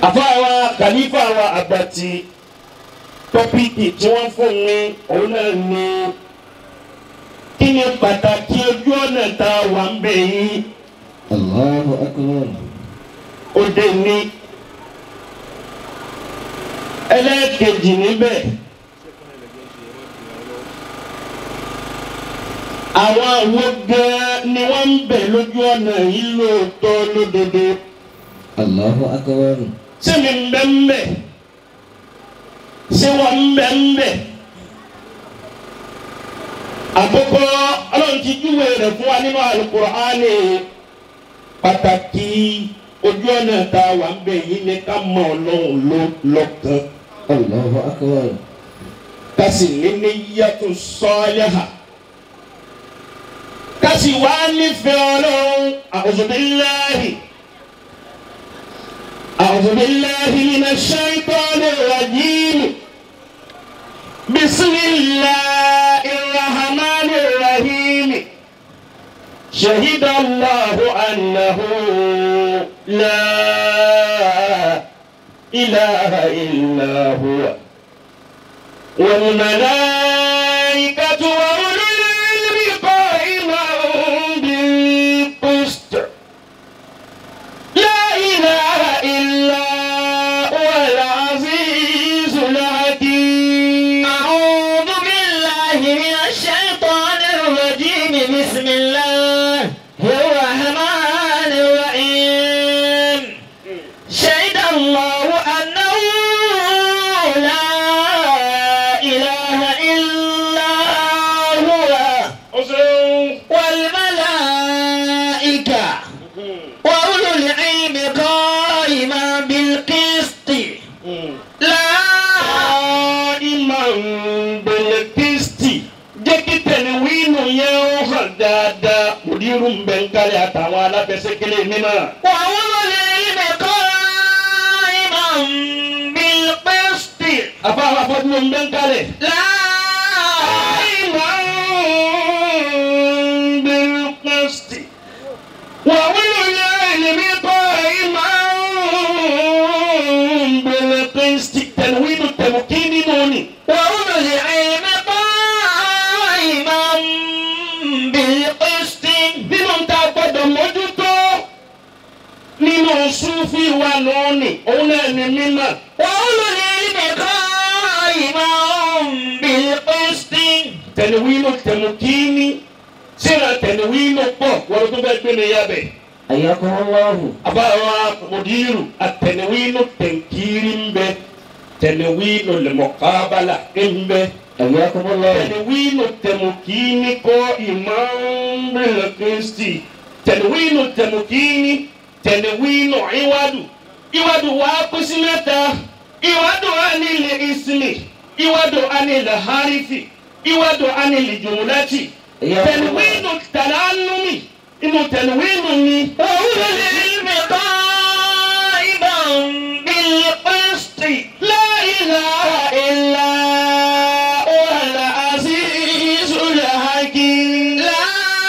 àfáàwa kàlífà wa àgbàtì tọ́píìkì tí wọ́n fún mi òun náà ní kí ni pàtàkì ojú ọ̀nà tá a wà ń bẹ̀ yìí Allahu akbar. ó dé ní ẹlẹ́ẹ̀kejì níbẹ̀ àwọn àwo gan-an ni wọ́n ń bẹ̀ lójú ọ̀nà yìí lóòótọ́ lódodo Allahu akbar. ṣé mi ń bẹ́ ń bẹ̀ ṣé wọ́n ń bẹ́ ń bẹ̀ àkọ́kọ́ ọlọ́run ti júwe rẹ̀ fún wa nínú Al-Qur'ani pàtàkì ojú ọ̀nà tá a wà ń bẹ̀ yìí ni ká mọ ọlọ́run ló lọ́kàn Allahu akbar. ká sì ní ní yàtọ̀ sọ́ọ́lẹ́hà ká sì wá nífẹ̀ẹ́ ọlọ́run a'udhu billahi a'udhu billahi minash shaitanir rajim bismillahir rahmanir rahim shahida Allahu annahu la ilaha illa huwa والملائكة وأولو العلم قائما بالقسط لا إله إلا هو العزيز الحكيم أعوذ بالله من الشيطان الرجيم بسم الله الرحمن الرحيم شهد الله أنه لا إله إلا هو والملائكة وأولو العلم قائما بالقسط لا Imam Belekisti jẹ́ kí tẹ̀léwínú yẹn ó hàn dáadáa mùdírù ń bẹ̀ ń kálẹ̀ àtàwọn alábẹ́sẹ̀kẹ́lẹ́ mímọ́. وأولو العلم قائما بالقسط àfáwọn afọ́jú ń bẹ̀ ń kálẹ̀. لا قائما بالقسط وأولو العلم قائما بالقسط تنوين التمكين نوني وأولو العلم قائما بالقسط nínú tá a gbọ́dọ̀ mójútó nínú súfì wa lónìí òun náà ní mímọ́ وأولو العلم قائما بالقسط tẹnuwínú tẹmukíní síra tẹnuwínú pọ̀ wọ́n tó bẹ́ẹ̀ gbé mi yábẹ̀ Ayyakum Allahu. àbáwá mùdírù àtẹnuwínú tẹnkírí ń bẹ tẹnuwínú lẹmọkábàlà ń bẹ Ayyakum Allahu. tẹnuwínú tẹmukíní kọ́ ìmọ̀ọ́nbẹ̀lẹ̀ kristi tẹnuwínú tẹmukíní tẹnuwínú ìwádù ìwádù wà á kú sí mẹ́ta ìwádù anilẹ̀ ìsinmi ìwádù anilẹ̀ harifi ìwádù anilẹ̀ jùmùlẹ́tì tẹnuwínú tàlánúmi inú tẹnuwínú ni وأولو العلم قائما بالقسط لا إله إلا هو العزيز الحكيم لا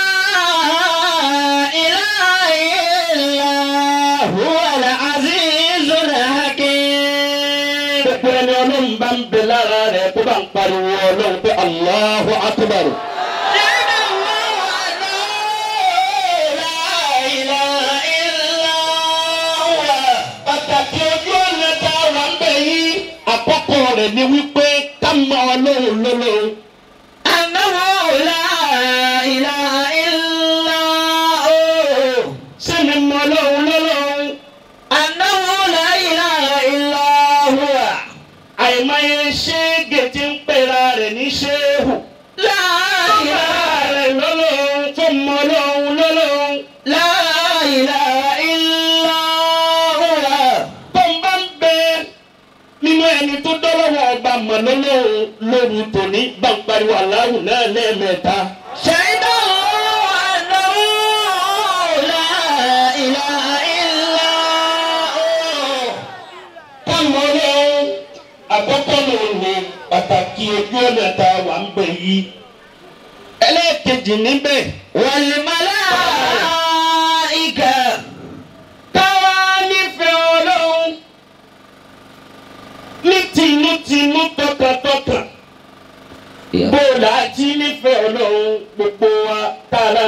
إله إلا هو العزيز الحكيم gbogbo ẹni ọlọ́run bá ń bẹ lára rẹ̀ tó bá ń pariwo ọlọ́run pé Allahu Akbar. شهد الله أنه لا إله إلا هو pàtàkì ojú ọ̀nà tá a wà ń bẹ̀ yìí àkọ́kọ́ rẹ̀ ni wípé ká mọ ọlọ́run lọ́lọ́run. أنه لا إله إلا هو ṣé mi mọ ọlọ́run lọ́lọ́run. أنه لا إله إلا هو àìmọye ṣéégè tí ń pera rẹ̀ ní ṣéhù. لا ìyá إله rẹ̀ lọ́lọ́run tó mọ ọlọ́run lọ́lọ́run. لا إله إلا هو tó ń bá ń bẹ nínú ẹni tó dọ́lọ́wọ́ ọba mọ̀ lọ́lọ́run lóru tòní bá ń pariwo aláwù náà lẹ́ẹ̀mẹ́ta. شهد الله أنه لا إله إلا هو káàmọ́ ọlọ́run àkọ́kọ́ ló ní pàtàkì ojú ọ̀nà tá a wà ń bẹ̀ yìí. ẹlẹ́ẹ̀kejì níbẹ̀ والملائكة káwá nífẹ̀ẹ́ ọlọ́run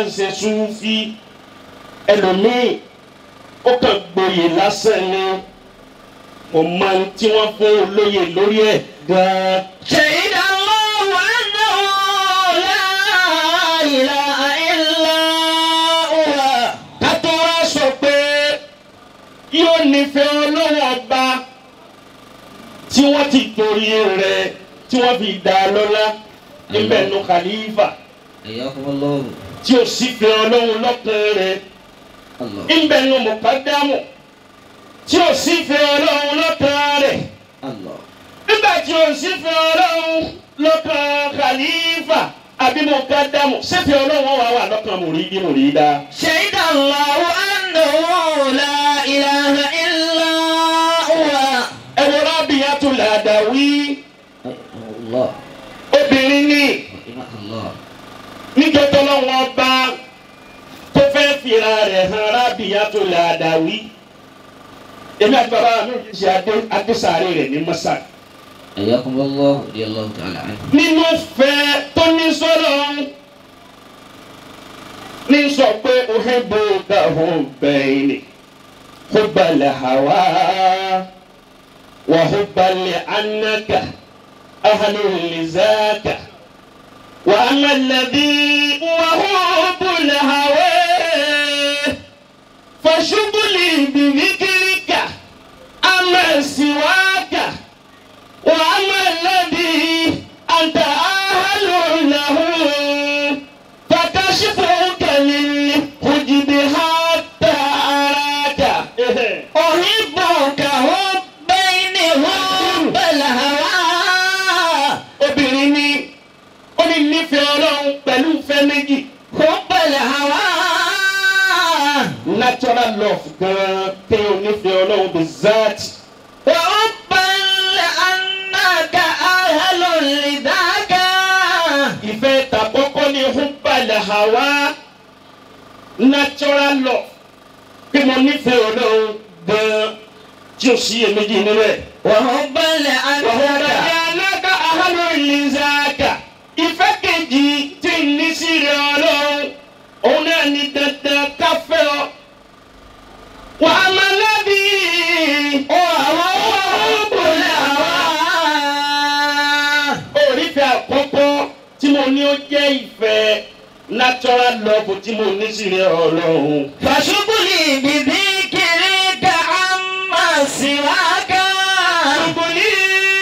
ṣe súnfí ẹlòmíì ó kàn gboyè lásán ni kò mọ ohun tí wọ́n fún olóyè lórí ẹ̀ gan-an. شهد الله أنه لا إله إلا هو ká tó wá sọ pé yóò nífẹ̀ẹ́ ọlọ́wọ́ ọba tí wọ́n ti torí rẹ̀ tí wọ́n fi dá a lọ́lá níbẹ̀ nu khalifa حياكم الله tí ó sì fẹ́ ọlọ́run lọ́kàn rẹ̀ الله níbẹ̀ nu mọ̀kádámù tí ó sì fẹ́ ọlọ́run lọ́kàn rẹ̀ الله nígbà tí ó sì fẹ́ ọlọ́run lọ́kàn khalifa àbí mọ̀kádámù sẹ́fẹ̀ ọlọ́run wà wà lọ́kàn mùrídí mùrídá. شهد الله أنه لا إله إلا هو ẹ wo Rabiatul Adawi رحمه الله obìnrin ní رحمه الله níjọ́ tọ́lọ́wọ́n ọba tó fẹ́ fira rẹ̀ hàn Rabiatul Adawi èmi àti bàbá mi ò ṣe adé adésàárè rẹ̀ ní mọ́sá حياكم الله رضي الله تعالى عنه nínú fẹ́ tó ní sọ́lọ́ ní sọ pé uhibbu kahubbayn ni hubbal hawa wa hubbal annaka ahlul lizaka. وأما الذي وهب الهوى فشغلي بذكرك أما سواك وأما الذي أنت أهل له فكشفك للحجب حتى أراك أحبك حبين حب الهوى obìnrin ni ó ní nífẹ̀ẹ́ ọlọ́run pẹ̀lú ìfẹ́ méjì حب الهوى natural love gan-an kéèyàn nífẹ̀ẹ́ ọlọ́run bí zaati. وحبا لأنك أهل لذاك ìfẹ́ tàkọ́kọ́ ní húbalẹ̀ hawa natural law bí mo nífẹ̀ẹ́ ọlọ́run gan-an tí o sì èméjì nínú ẹ̀. وحبا wàhálà لأنك alága ahalo ìlísàkà ìfẹ́ kejì tí ń ní sí rẹ̀ ọlọ́run òun náà ní dandan káfẹ́ ọ. wàhálà lábí وهو حب الهوى orífẹ́ àkọ́kọ́ tí mo ní ó jẹ́ ìfẹ́ natural love tí mo ní sí rẹ̀ ọlọ́run. فشغلي بذكرك عما سواك Ṣùgbọ́nì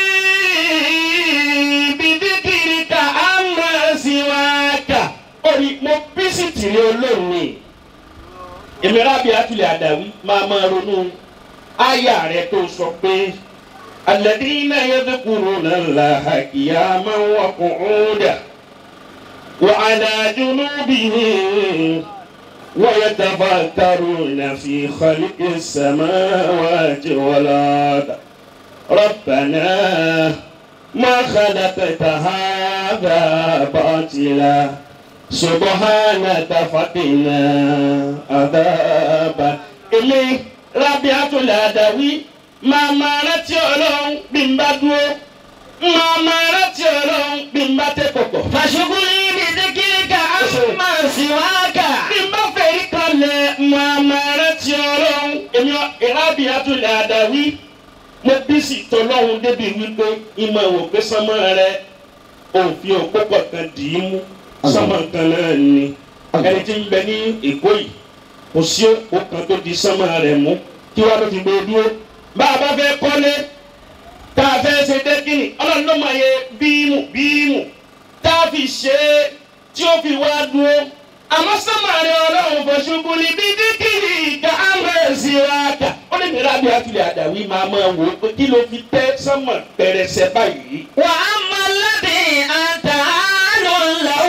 bìdíkìrìkà àmà síwáàkà. Orí mo bísí tìrẹ olóòní. Èmi rábì àtúlẹ̀ àdàwí máa máa ronú àyà rẹ̀ tó sọ pé alladhina yadhkuruna Allaha qiyaman wa qu'udan wa 'ala junubihim wa yatafakkaruna fi khalqis samawati wal ard. ربنا ما خلقت هذا باطلا سبحانك فقنا عذاب ilé Rabiatul Adawi máa máa rántí ọlọ́run bí n bá dúró máa máa rántí ọlọ́run bí n bá tẹ́ kọ̀kọ̀. فشغلي بذكرك عما سواك bí n bá fẹ̀rí kalẹ̀ máa máa rántí ọlọ́run èmi Rabiatul Adawi mo bí sì tọ́lọ́hún débi wípé ìmọ̀ ìwò pé sánmọ́ rẹ òfin òpó kọ̀ọ̀kan dì í mú sánmọ́ kan náà ni ẹni tí ń bẹ ní èkó yìí kò sí òpó kan tó di sánmọ́ rẹ mú kí wàá ló ti gbé dúró bá a bá fẹ́ kọ́lé tá a fẹ́ ṣe dẹ́kìnì ọlọ́run ló mọ̀ yẹ bíìmù bíìmù tá a fi ṣe é tí ó fi wá dúró àmọ́ sánmọ́ rẹ ọlọ́run fọṣubú ni bí díkìrì ká á máa ṣe wá kà ó lè ní rábì àtúlẹ̀ àdàwí máa máa wò ó pé kí ló fi tẹ́ sánmọ̀ pẹrẹsẹ báyìí. وأما الذي أنت أهل له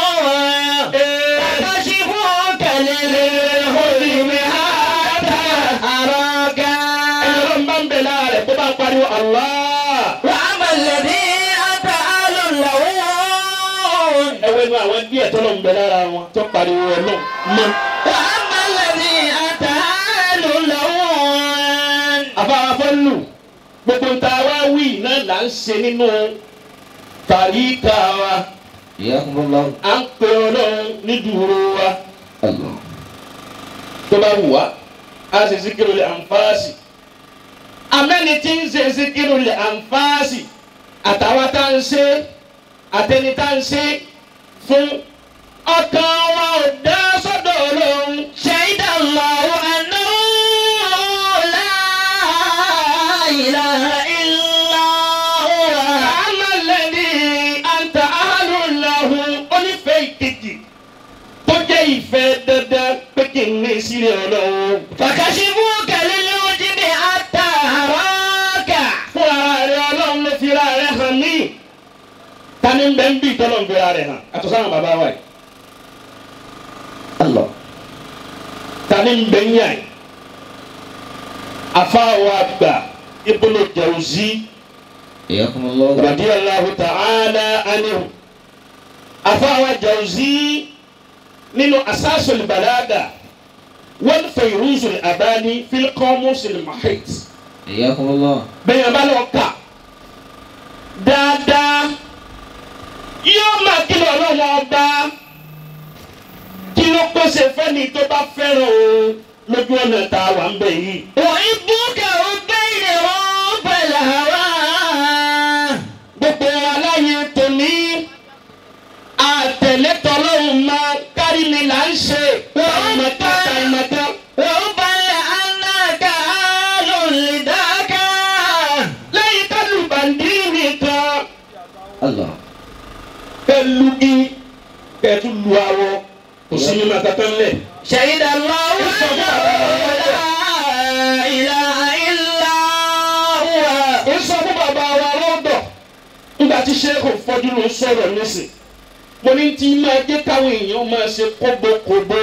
فكشفك للحزن حتى أراك ẹni ọlọ́run bá ń bẹ̀ lára rẹ̀ tó bá ń pariwo Allah. وأما الذي أنت أهل له ẹ wo inú àwọn díẹ̀ tó lọ ń bẹ lára wọn tó pariwo ọlọ́run mọ́. وأما الذي أنت أهل له àbáwá fọ́nù gbogbo ń ta wá wí náà là ń ṣe nínú tàríkà wa حياكم الله à ń pe ọlọ́run nídùúró wa Allah. tó bá wù wá a ṣe zikiru lè ànfàásì amẹ́ni tí ń ṣe zikiru lè ànfàásì àtàwọn tá ń ṣe àtẹni tá ń ṣe fún ọkàn wa ò dá sọ́dọ̀ ọlọ́run شهد الله أنه لا إله إلا هو àmàlẹ́ni àǹtà àhàlùláhùn onífẹ́ ìkejì tó jẹ́ ìfẹ́ dandan pé kí n ní sílẹ̀ ọlọ́run. فكشفوك للوجب حتى أراك fún ara rẹ ọlọ́run ló fi ara rẹ hàn mí. tani bẹ́ẹ̀ ń bí tọ́lọ̀ ń fi ara rẹ hàn àtọ̀ sáwọn bàbá wa yìí. Allah. tani bẹ́ẹ̀ ń yà yìí. afáwa àgbà Ibnu Jawzi Iyakumullah. radiyallahu ta'ala anhu. afáwa Jawzi nínú asasul balaga wal fayruzul abani fil qamusil mahit. Iyakumullah. bẹ́ẹ̀ bá lọ kà dáadáa yóò máa kìlọ̀ ọlọ́wọ́ ọba kí ló pèsè fẹ́ni tó bá fẹ́ràn o lójú ọ̀nà tá a wà ń bẹ̀ yìí. وحبك وبين حب الهوى gbogbo aláyé tòní àtẹ̀lé tọ́lọ́hún máa kárí ni là ń ṣe àìmọ̀ká àìmọ̀ká. وحبا لأنك آل لذاك lẹ́yìn kálù bàndí nìkan Allah. pẹ̀lú kí kẹ̀tù lu awọ kò sí nínú akátá ńlẹ̀. شهد الله أنه لا إله إلا هو ó sọ fún bàbá wa lọ́dọ̀ nígbà tí sẹ́kù fọ́jú ló ń sọ̀rọ̀ nísìn mo ní tí máa jẹ́ káwọn èèyàn máa ṣe kóbókóbó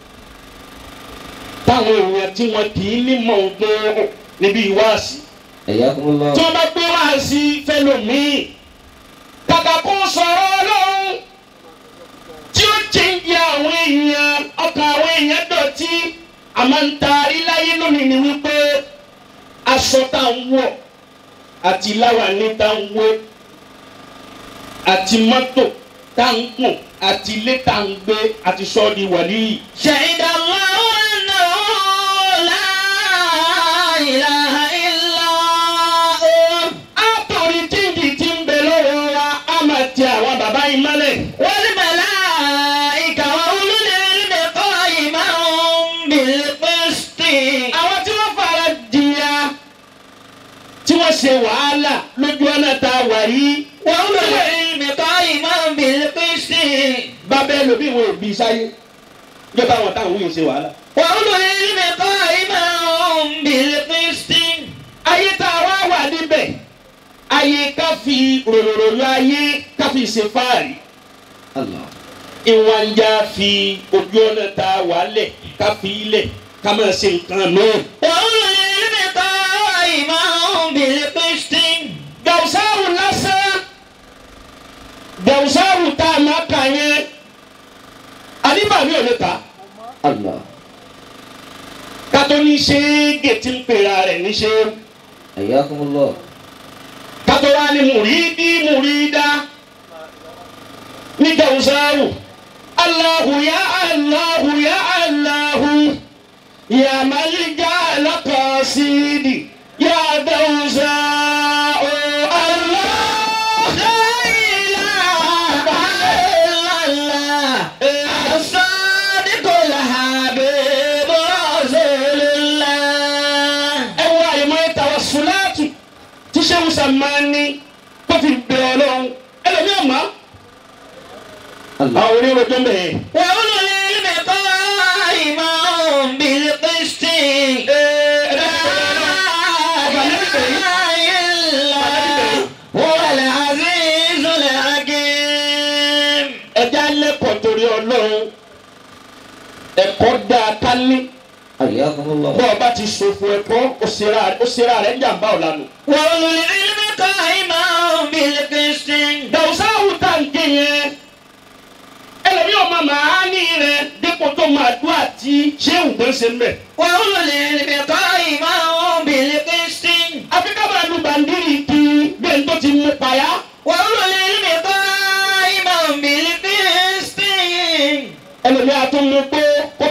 táwọn èèyàn tí wọn kì í ní mọ̀ ọ́n níbi ìwáàsí Iyakumullah. tí wọ́n bá gbé wáàsí fẹ́lòmíì kàkà kó sọ̀rọ̀ ọlọ́run tí ó jẹ́ǹjẹ́ àwọn èèyàn ọkàn àwọn èèyàn dọ̀tí àmọ́ ń taari láyé lónìí ni wípé aṣọ tá à ń wọ̀ àti láwàní tá à ń wé àti mọ́tò tá à ń kùn àti ilé tá à ń gbé àti sọ́ọ̀dì wàlíì. شهد الله أنه لا إله إلا هو àtòrí jíǹdì tí ń bẹ lọ́wọ́ wa á máa ti àwọn bàbá yìí mọ́lẹ̀. والملائكة وأولو العلم قائما بالقسط àwọn tí wọ́n fara jìyà tí wọ́n ṣe wàhálà lójú ọ̀nà tá a wà yìí. وأولو العلم قائما بالقسط bábẹ́ lóbi ìwọ̀n òbí sáyé yóò bá wọn táwọn yìí ṣe wàhálà. وأولو العلم قائما بالقسط ayé tá a wá wà níbẹ̀ ayé ká fi ròròrò ayé ká fi ṣe fáàrí. Allah. ìwọ̀n ń já fi ojú ọ̀nà tá a wà lẹ̀ ká fi ilẹ̀ ká máa ṣe nǹkan náà. وأولو العلم قائما بالقسط gàwùsáwù lásán gàwùsáwù tá a máa kà yẹn àníbàmí ò lè kà á. Allah. kátó ní ṣéégè tí ń pera rẹ̀ ní ṣé Iyakumullah. kátó wá ní mùrídí mùrídá ní gàwùsáwù Allahu ya Allahu ya Allahu ya malija lakasidi ya gàwùsáwù Allah. لا إله إلا الله الصادق الحبيب رسول الله ẹ wá ìmọ̀ ẹ̀ tawassulatu tí sẹ́wọ́n sàmánì tó fi bẹ̀rẹ̀ ọlọ́run ẹlòmíràn mọ́ Allah. àwọn oníròjọ́ bẹ̀rẹ̀. وأولو العلم قائما بالقسط لا إله إلا هو العزيز الحكيم ẹja lẹ́kọ̀ọ́ torí ọlọ́run ẹ̀kọ́ dáa ká ní Iyakumullah. bọ́ ọba ti ṣòfò ẹ̀kọ́ ó ṣera ó ṣera rẹ̀ ń jàǹbá ọ̀lànà. وأولو العلم قائما بالقسط dàwùsáwù tá à ń gé yẹn ẹlòmíràn ọmọ màá ní rẹ dípò tó máa dún àti ṣéwù tó ń ṣe ń bẹ̀. وأولو العلم قائما بالقسط àfi ká máa lu bàndírì kí bẹ́ẹ̀ tó ti mú payá. وأولو العلم قائما بالقسط ẹlòmíràn tó mú pé kó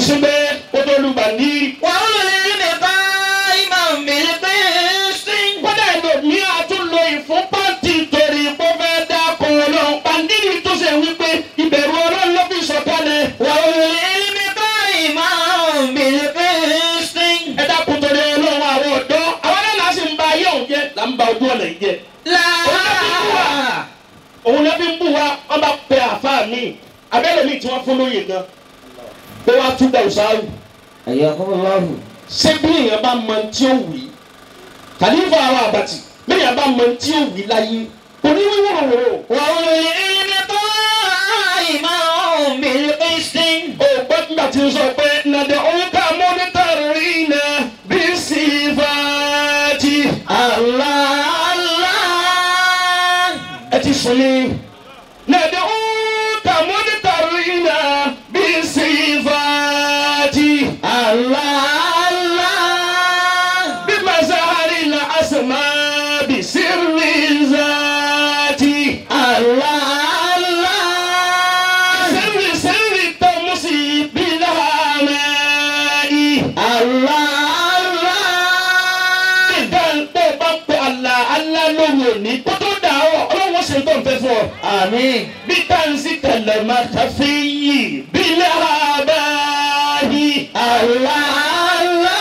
síbẹ̀ kó tó lu bàndírì. وأولو العلم قائما بالقسط kódà ẹlòmíì àtúnlò ìfúnpá ti torí kó fẹ́ dákun ọlọ́run bàndírì tó ṣe wípé ìbẹ̀rù ọlọ́run ló fi sọ̀kalẹ̀. وأولو العلم قائما بالقسط ẹ dákun torí ọlọ́run àwọn ọ̀dọ́ àwọn náà láti ń ba ayé òun jẹ́ là ń ba ojú ọ̀nà yìí jẹ́. لا òun náà fi ń bù wá wọn bá pe àáfàá mi abẹ́rẹ́ mi tí wọ́n fún lóye gan pé wọ́n á tún gbà ọ̀sáàrù حياكم الله ṣé bí èèyàn bá mọ tí ó wì í kàlífà àwọn àbàtì bí èèyàn bá mọ tí ó wì í láyé kò ní wíwò wòrò وأولو العلم قائما بالقسط o gbọ́ nígbà tí ń sọ pé nàdẹ̀ òun ká mọ́nítà rí iná bí sífàtì الله الله ẹ ti sùn ní nàdẹ̀ òun ká mọ́nítà rí iná bí sífàtì. الله الله بمظهر الأسماء بسر ذاتي الله الله سر سر التمسي بالهماء الله الله ìdán tó bá pẹ àlà àlà lóhùn òní kó tó dà ọ ọlọ́wọ́ ṣe tó ń fẹ́ fún ọ. آمين bí táǹsì kẹlẹ̀ máa kàfé yìí bílẹ̀ àbáyé. الله الله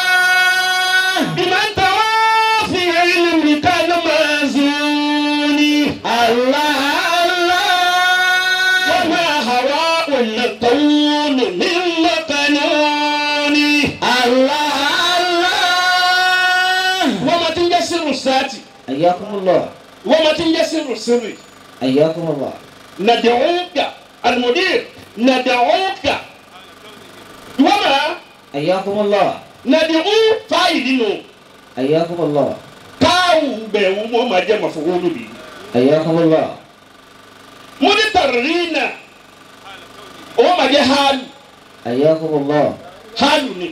بمن توافي علم كان مازوني. الله الله وما هواء الكون من مكنون الله الله وما تنجسر الساتي حياكم الله وما تنجسر السري حياكم الله ندعوك المدير ندعوك وما حياكم الله ندعو فايدينو حياكم الله كاو بيو وما جمع فقول بي حياكم الله مدترين وما جه حال حياكم الله hálù ni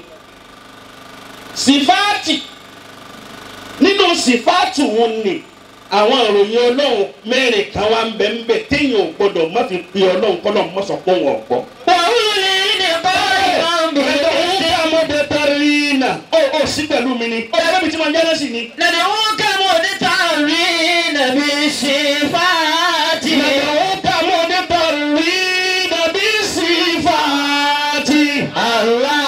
sífáàtì nínú sífáàtì wọn ni àwọn ìròyìn ọlọ́run mẹ́rin kan wá ń bẹ ń bẹ téèyàn ò gbọdọ̀ má fi pe ọlọ́run kọ́lọ́ mọ́ sọ pé wọn ò gbọ́. وأولو العلم قائما بالقسط ọmọdé tẹ̀rínà ó ó sí pẹ̀lú mi ni ó yàrá mi tí mo ń jẹ́rẹ́ sí ni. ندعوك مدترين بالصفات Nàdàwọ́kà ọmọdé tẹ̀rínà bí sífáàtì. الله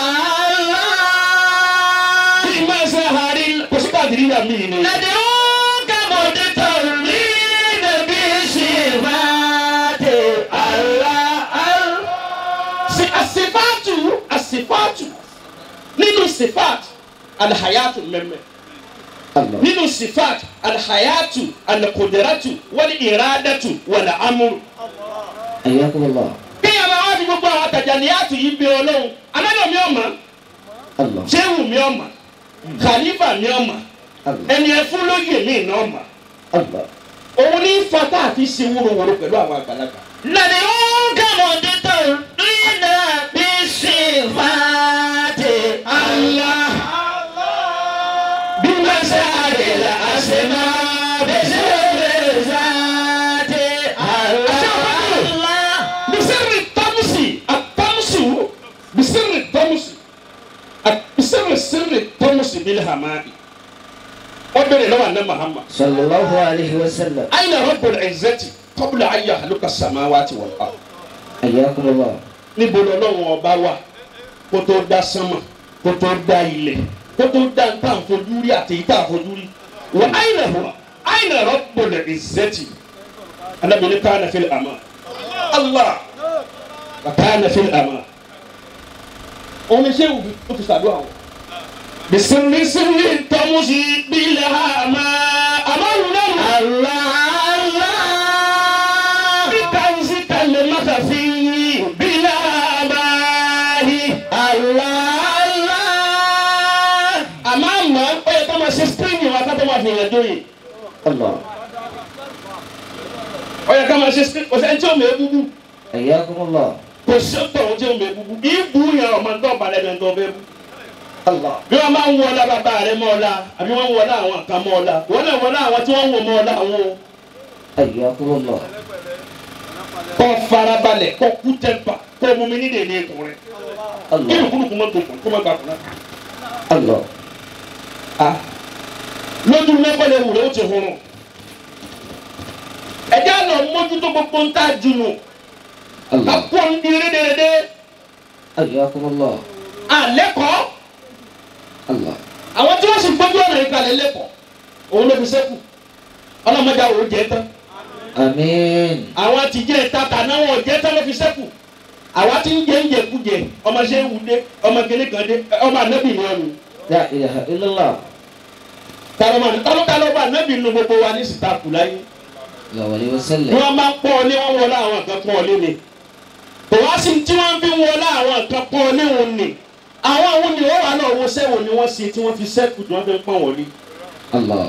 الله bí máa ṣe àárín kò sí pàdé náà mí ni. ندعوك مدترين بالصفات الله الله si asifatu asifatu nínú sifat alhayatu mẹmẹ الله nínú sifat alhayatu alqudratu wali iradatu wali amuru. حياكم الله bí a bá wá fi gbogbo àwọn àtàjànìyàtù yìí bí ọlọ́run anájọ mi ọ̀mà الله jéhù mi ọ̀mà khalifa mi ọ̀mà الله ẹni ẹfún lóye mi iná ọ̀mà الله òun ní fata àti ṣe wúrowúro pẹ̀lú àwọn àgbàlagbà. ندعوك مدترين بالصفات الله bí wọ́n ṣe àrẹ̀lẹ̀ àṣemá bẹ́sẹ̀ بالذات الله بسر الطمس الطمس بسر الطمس بسر سر الطمس بالهماء وبر لو أن محمد صلى الله عليه وسلم أين رب العزة قبل أن يخلق السماوات والأرض حياكم الله níbo lọ́lọ́run ọba wà kó tó dá sánmà kó tó dá ilẹ̀ kó tó dá ń tàn fojú rí àti ìta fojú rí wà áyìnà wà áyìnà rabbul izzati alábìnrin kana fil ama allah wa kana fil ama òun ṣé o fi sàdúrà wọn. bisimilí simili tọ́mùsì bílẹ̀ àmà àmàlù náà. الله الله Bitanzi kalimata fi bila bahi. الله الله Àmọ́ àmọ́ ó yẹ ká máa ṣe spring wa ká tó máa fi yàn dóye. الله Ó yẹ ká máa ṣe spring kò sẹ́ni tí ó mẹ́ búbú. حياكم الله Kò sí ọ̀tọ̀ tí ó mẹ́ búbú. Ìbú yẹn ọmọ tó balẹ̀ bẹ̀ tó fẹ́ bú. الله Bí wọ́n máa ń wọlá bàbá rẹ̀ mọ́ ọ̀la àbí wọ́n ń wọlá àwọn kan mọ́ ọ̀la. Wọ́n náà wọlá àwọn tí wọ́n ń wọ mọ́ ọ̀la àwọn o. حياكم الله Kọ́ farabalẹ̀ kọ́ kú tẹ́mpà kó o mú mi ní dèdè ikùn rẹ kí Allah. ni kúlùkù mọ́ tó kùn kó má gbà kùn náà. Allah. Ah. lójú lẹ́kọ̀ọ́lẹ̀ wù rẹ̀ ó ti hurun. ẹ̀jẹ̀ àná mójútó gbogbo ń tà jùnú ká Allah. kó ń di rédèrèdè Ayakumullah. àlẹ́kọ̀ọ́ Allah. àwọn tí wọ́n sì gbójú ọ̀nà ìkàlẹ̀ lẹ́kọ̀ọ́ òun ló fi sẹ́kù ọlọ́mọdé àwọn ò jẹ́ tán Amin. àwọn ti jẹ́ ìta tàná wọn ò jẹ́ tán ló fi sẹ́kù àwa ti ń jẹ ń jẹ kújẹ ọmọ ṣe ń wùdé ọmọ kele kan dé ọmọ anabi ni wọn nù La ilaha illallah. tàlọ́mọ tálọ́tálọ́ bá anabi nu gbogbo wa ní sitaku láyé Sallallahu alaihi ni wasallam. wọ́n máa ń pọ́n ọ lé wọ́n wọlé àwọn kan pọ́n ọ lé ni kò wá sí tí wọ́n fi wọlé àwọn kan pọ́n ọ lé wọn ni àwọn àwọn ni wọ́n wà náà wọ́n sẹ́wọ̀n ni wọ́n ṣe tí wọ́n fi sẹ́kù tí wọ́n fi ń pọ́n wọlé. Allah.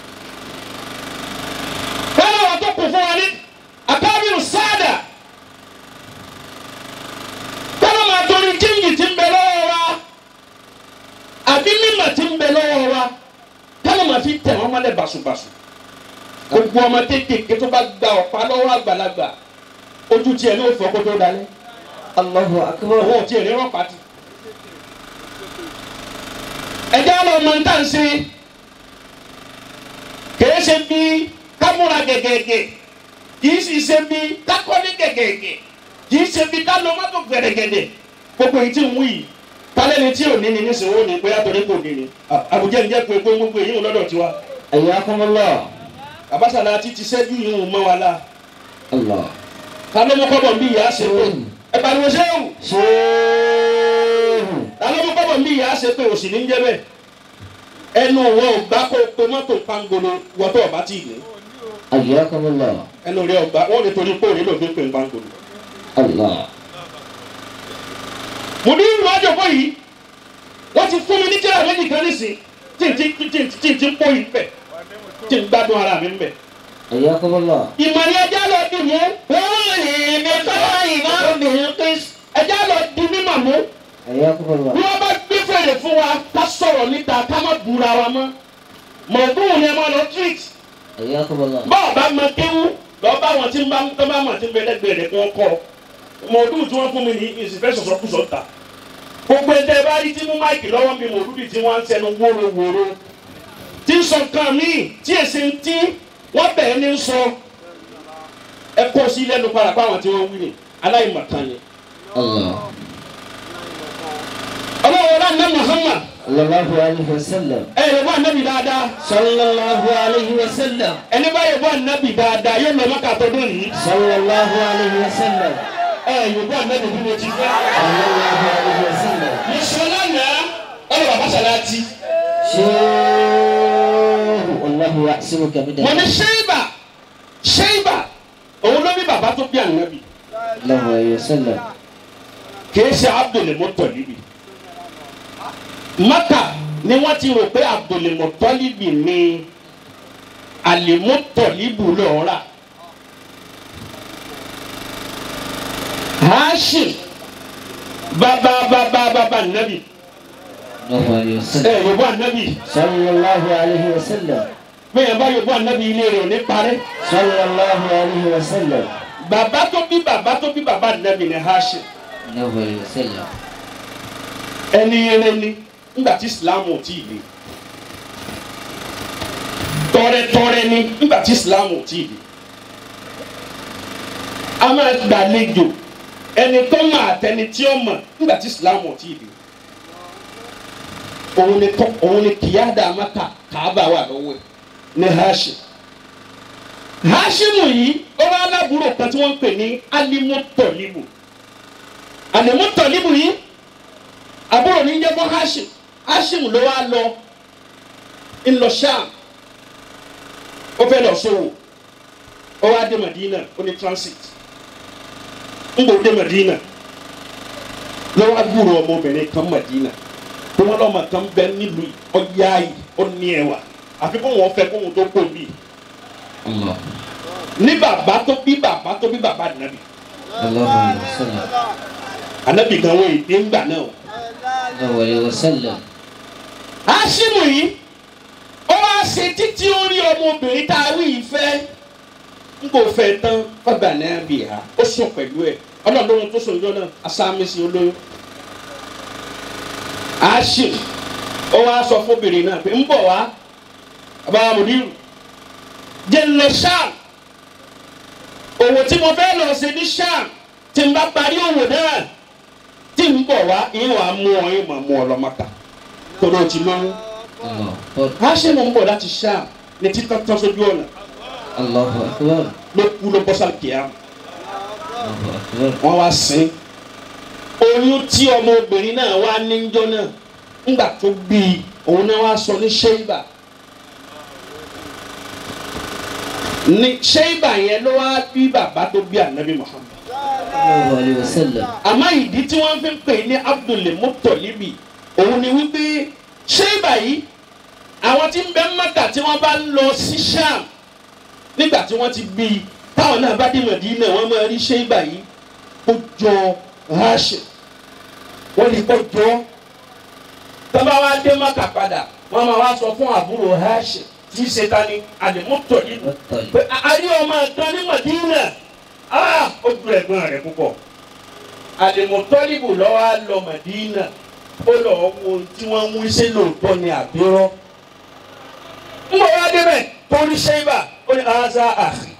bẹ́ẹ̀ wọ́n tó kù fún wa ní akábírù sáàdà bẹ́ẹ̀ máa torí jíǹgì tí ń bẹ lọ́wọ́ wa àbí mímọ̀ tí ń bẹ lọ́wọ́ wa bẹ́ẹ̀ máa fi tẹ̀ wọ́n mọ́lẹ̀ bàṣubàṣu gbogbo ọmọ kéékèèké tó bá gba ọ̀pá lọ́wọ́ àgbàlagbà ojú tiẹ̀ ní òfò kó tó dalẹ̀ Allahu akbar. owó tiẹ̀ ní rọ́pàá ti. ẹ̀jẹ̀ àlọ́ ọmọ ń tàn sí kìí ṣe bí kámúra gẹ̀gẹ̀gẹ̀ kìí sì ṣe bí kákọ́lé gẹ̀gẹ̀gẹ̀ kìí ṣe bí kálọ́ mọ́tò gbẹ̀rẹ̀gẹ̀dẹ̀ gbogbo èyí tí ń wú yìí kálẹ́ni tí ò ní ni nísìnyí ó ní pé àtọ̀rẹ́ kò ní ni àbújá ń jẹ́ pé pé gbogbo èyí ń lọ́dọ̀ tiwa Ayakumullah. àbáṣàlá ti ti ṣẹ́jú yìí ń mọ́ wa la Allah. kálọ́ mọ́ kọ́bọ̀ ń bí ìyá ṣe pé ẹ pariwo ṣéwù Shehu. kálọ́ mọ́ kọ́bọ̀ ń bí ìyá ṣe pé òsì ní ń jẹ́ bẹ́ẹ̀ ẹnu wọn ò gbá kó pe mọ́tò pangolo wọ́tọ̀ ọ̀bá tì ní Ayakumullah. ẹnu rẹ ọgbà wọn lè torí pé òní lòdì pé ń pangolo. Allah. mo ní ìlú àjọpọ̀ yìí wọ́n ti fún mi ní tíra méjì kan nísìn tí n ti tí n tí n ti ń pò yìí bẹ̀ tí n gbádùn ara mi ń bẹ̀. Ayakumullah. ìmọ̀lẹ́ ẹja lọ dì mú wọ́n lè mi kọ́ ìmọ̀ obìnrin pé ẹja lọ di mímọ̀ mú Ayakumullah. bí wọ́n bá gbé fèrè fún wa ká sọ̀rọ̀ níta ká má búra wa mọ́ mọ̀ọ́dún ni ẹ máa lọ treat Ayakumullah. bọ́ọ̀ bá mọ kéwú lọ́ọ́ bá wọn tí ń bá tó bá mọ̀ tí ń bẹ lẹ́gbẹ̀ẹ́ rẹ̀ kí wọ́n kọ́ mọ̀ọ́dún tí wọ́n fún mi ní ìsìnfẹ́ sọ̀sọ́kùsọ̀ ta gbogbo ẹ̀dẹ́ bá rí tí mú máìkì lọ́wọ́ mi mọ̀ọ́dún tí wọ́n ń sẹnu wóró-wóró tí ń sọ nǹkan míì tí èsì ń tí wọ́n bẹ̀ẹ́ ní sọ ẹ kó sí lẹ́nu padà pé àwọn tí wọ́n wí ni aláìmọ̀kan ni. Allah. ọlọ́wọ́ rán ní Muhammad Sallallahu alaihi wasallam. ẹ yẹ bọ́ ànábì dáadáa Sallallahu alaihi wasallam. ẹni bá yẹ bọ́ ànábì dáadáa yóò lọ mọ́kà tọdún yìí Sallallahu alaihi wasallam. ẹ yẹ bọ́ ànábì bí mo ti fẹ́. Sallallahu alaihi wasallam. mùsùlùmí náà ọlọ́ bàbá sàláàtì. Shehu. Allahu ya'simuka min mo ní ṣéyìbà ṣéyìbà òun ló bí bàbá tó bí ànábì Sallallahu alaihi wasallam. kìí ṣe Abdul Muttalibi Maka ni wọ́n ti rò pé Abdul Muttalibi ni Al-Muttalibu lọ́ọ́ rà Hashim bàbá bàbá bàbá ànábì Sallallahu alaihi ẹ wasallam. yòbó ànábì Sallallahu alaihi wasallam. bẹ́ẹ̀ bá yòbó ànábì ilé rẹ̀ ò ní parẹ́ Sallallahu alaihi wasallam. bàbá tó bí bàbá tó bí bàbá ànábì ni Hashim. Sallallahu alaihi wasallam. ẹni eré ni nígbà tí ìsìláàmù ò tí ì le tọrẹtọrẹ ni nígbà tí ìsìláàmù ò tí ì le a máa gbàlejò ẹni tó mọ àtẹni tí ó mọ nígbà tí ìsìláàmù ò tí ì le òun ni tọ òun ni kìyàdá maka kàába wà lọ́wọ́ ẹ̀ ní Hashim Hashimu yìí ó wá alábùúrò kan tí wọ́n ń pè ní alimutọlibu alimutọlibu yìí àbúrò ní jẹ́ fún Hashim Hashim ló wá lọ ńlọ Sham ó fẹ́ lọ sówò ó wá dé Madina ó ní transit ń bò dé Madina ló wá gbúrò ọmọbìnrin kan Madina tó wọn lọ́mọ kan bẹ nílùú ọ̀yá yìí ó ní ẹwà àfi kó wọn fẹ́ kó wọn tó kó bí Allah. ní bàbá tó bí bàbá tó bí bàbá nàbì Sallallahu alaihi wasallam. ànábì gan wọ́n èdè ńgbà náà o. Sallallahu alaihi wasallam. Hásímù yìí ó wá ṣe títí ó rí ọmọbìnrin tá a wí yìí fẹ́ n kò fẹ́ tán ọgbà náà bì á ó sùn pẹ̀lú ẹ̀ ọlọ́dún tó sòjọ́ náà asámísì olóyún Hashim ó wá sọ fóbìnrin náà pé ń bọ̀ wá bàbá mùdírù jẹ́ ń lọ Sham òwò tí mo fẹ́ lọ ṣe ní Sham tí n bá parí òwò náà tí n bọ̀ wá ìyẹn wàá mú ọ yín mọ̀ mú ọ lọ́mọ́ta torí o ti lóyún الله أكبر Hashim ń bọ̀ láti Sham ní títọ́ tọ́ sójú ọ̀nà الله أكبر ló kú ló bọ́ sálì kìá الله أكبر wọ́n wá sin oyún tí ọmọbìnrin náà wá níjọ́ náà ńgbà tó bí i òun náà wá sọ ní Sheiba ní Sheiba yẹn ló wá bí bàbá tó bí anabi Muhammad الله عليه وسلم àmọ́ ìdí tí wọ́n fi ń pè ní Abdul Muttalibi òun ni wípé Sheiba yìí àwọn tí ń bẹ Mẹ́kà tí wọ́n bá ń lọ sí Sham nígbà tí wọ́n ti bí i táwọn náà bá dé Mẹdínà wọ́n máa rí Sheiba yìí ó jọ Hashim wọ́n lè kọ́ jọ tọ́ba wa dé Mẹ́kà padà wọ́n máa wá sọ fún àbúrò Hashim tí í ṣe ta ni Al-Muttalibi والطلب pé àárí ọmọ kan ní Mẹdínà ah ó ju ẹ̀gbọ́n rẹ̀ púpọ̀ Al-Muttalibu lọ́wọ́ á lọ Mẹdínà ó lọ wo tí wọ́n ń wí sí lóòótọ́ ni àbírọ́ ń bọ̀ wá débẹ̀ torí Sheiba ó ní aza àhì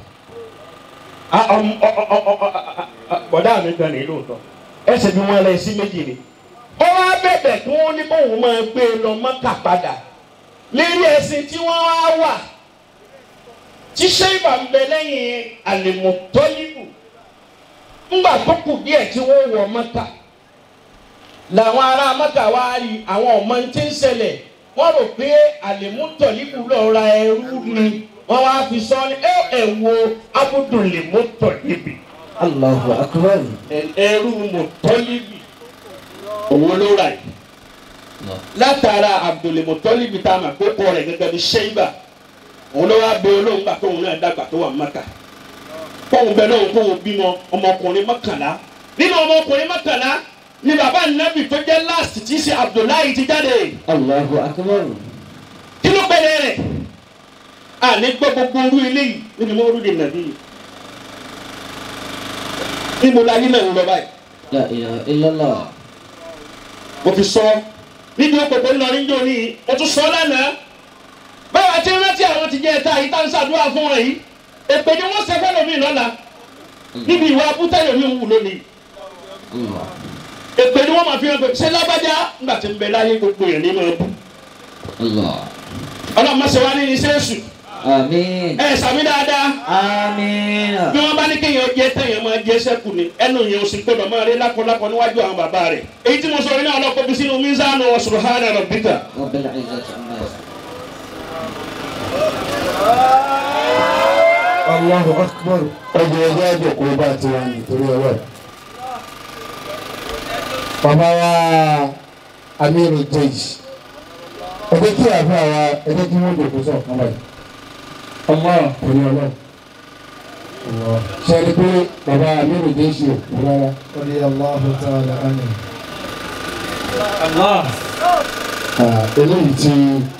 bọ̀dá mi gan ni lóòótọ́ ẹsẹ̀ bí wọ́n lẹ sí méjì ni ó wá bẹ̀bẹ̀ kí wọ́n ní bóun máa gbé e lọ Mẹ́kà padà lérí ẹ̀sìn tí wọ́n wá wà tí Sheiba ń bẹ lẹ́yìn Al-Muttalibu ńgbà tó kù díẹ̀ tí wọ́n wọ Mẹ́kà làwọn ará Mẹ́kà wá rí àwọn ọmọ tí ń ṣẹlẹ̀ wọ́n rò pé Al-Muttalibu lọ ra ẹrú ni wọ́n wá fi sọ ní ẹ ẹ wo Abdul Muttalibi الله أكبر ẹrú Muttalibi òun ló ra yìí الله látara Abdul Muttalibi tá a mọ̀ pé kọ́ rẹ̀ gẹ́gẹ́ bí Sheiba òun ló wá bẹ olóhùn gbà tóun náà dàgbà tó wà Mẹ́kà kóun bẹ lóhùn kóun bímọ ọmọkùnrin mọ́kànlá nínú ọmọkùnrin mọ́kànlá ni bàbá nàbì tó jẹ́ last tí í ṣe Abdullahi ti jáde الله أكبر kí ló pẹ̀lẹ́ rẹ̀ àní gbọ́ gbogbo orú eléyìí nínú mọ́rú de nàbí yìí níbo la yín náà ń lọ báyìí لا إله إلا الله mo fi sọ níbi òpópó ńlọrin jò ní mo tún sọ lánàá báwa ti rántí àwọn ti jẹ ẹta yìí tá ń ṣàdúrà fún wọn yìí èpè ni wọn ṣẹfẹ lómi lọ́la níbi ìwà abútẹyọ mi ń wù lónìí الله èpè ni wọn máa fi hàn pé ṣé lágbájá ńgbà tí ń bẹ láyé gbogbo yẹn ní máa bú الله ọlọ́mọ ṣe wá ní ní sẹ́ẹ̀sù آمين ẹ sàmì dáadáa آمين bí wọn bá ní kéèyàn jẹ téèyàn máa jẹ sẹ́kù ni ẹnu yẹn ò sì gbọdọ̀ máa rí lákọlákọ níwájú àwọn bàbá rẹ̀ èyí tí mo sọ yìí náà ọlọ́kọ̀ bí sínú mísánù wa subhana rabbika رب العزة عما يصفون Allahu akbar ọjọ́ ẹgbẹ́ ẹjọ́ kó bá ti wà nítorí ọwọ́ ẹ̀. Bàbá wa Amiru Jẹ́jì. Ẹgbẹ́ kí àbá wa ẹgbẹ́ kí wọ́n dòkó sọ̀ fún báyìí. Ọmọ torí ọlọ́run. Ṣé ẹni pé bàbá Amiru Jẹ́jì ò kú rárá? رضي الله تعالى عنه Ah, Eléyìí tí